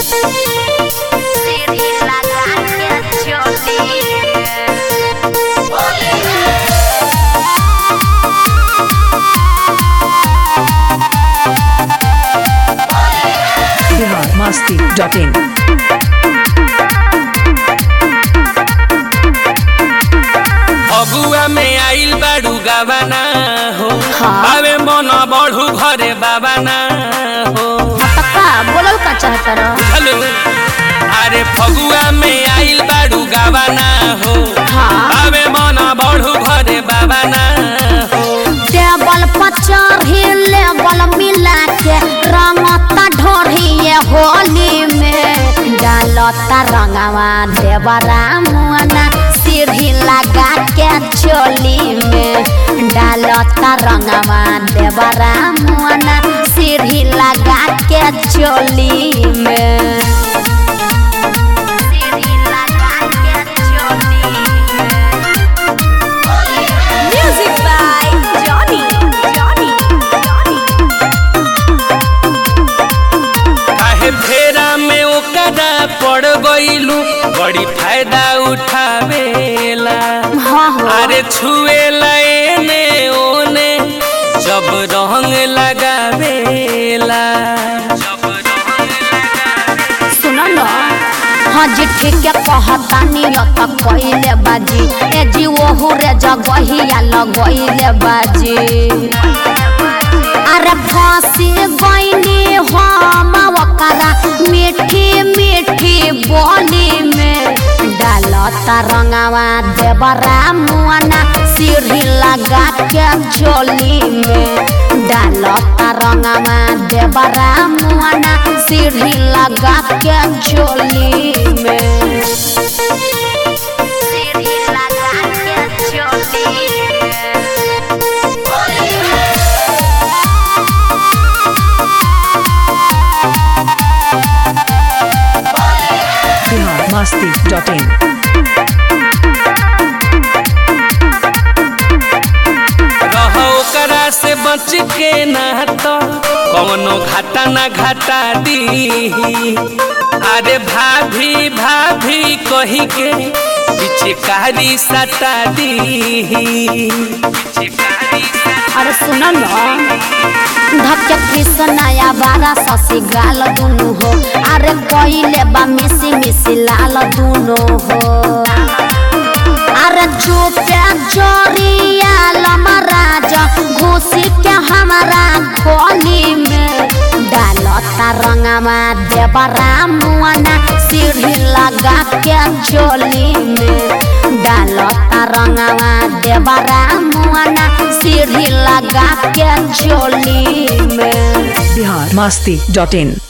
सीढ़ी लगा के चली बिहार मस्ती डॉट इन अगुआ में आइल बाड़ू गावाना हो हाँ। आवे मन बढ़ू घरे बाबाना हो का बोलल का चाहता रह हेलो अरे फगुआ में आइल बाड़ू गावाना हो हाँ। आवे मन बढ़ू घरे बाबाना हो टेबल पर चढ़ी लेबल मिला के रंगता ढोढ़िए होली में डालता रंगवा देवरा मुआना सीढ़ी लगा के चोली में डालता रंगवा देवरा मुआना सीढ़ी लगा के चोली में सीढ़ी लगा के चोली में Music by Johnny. Johnny. Johnny. काहे फेरा में ओकरा पड़ गइलू बड़ी फायदा उठावेला हाँ हो अरे छुएला एने ओने जब रंग लगावेला सुनो न हाँ जी ठीक है कहतानी त कइले बाजी ए जी ओहु रे जगहिया लगइले बाजी अरे फांसी गइनी हम ओकरा मीठी मीठी बोली में डालता रंगवा देवरा मुआना सीढ़ी लगा के झोली में डालता रंगवा देवरा मुआना सीढ़ी लगा के झोली में सीढ़ी लगा के झोली बिहार मस्ती डॉट इन रहो ओकरा से बच के ना तो कौनो घाटा ना घाटा दी अरे भाभी भाभी कही के पिचकारी सटा दी अरे सुन न धक्के कृष्णया बारा ससी गाल दुनु हो अरे कइले बा मिसी मिसी लाल दुनु हो अरे चुपे जोरिया लमराज घुसी के हमारा खोली में डालता रंगवा देवरा मुआना सीढ़ी लगा के झोली में डालता रंगवा देवरा मुआना सीढ़ी लगा के झोली में बिहार मस्ती डॉट इन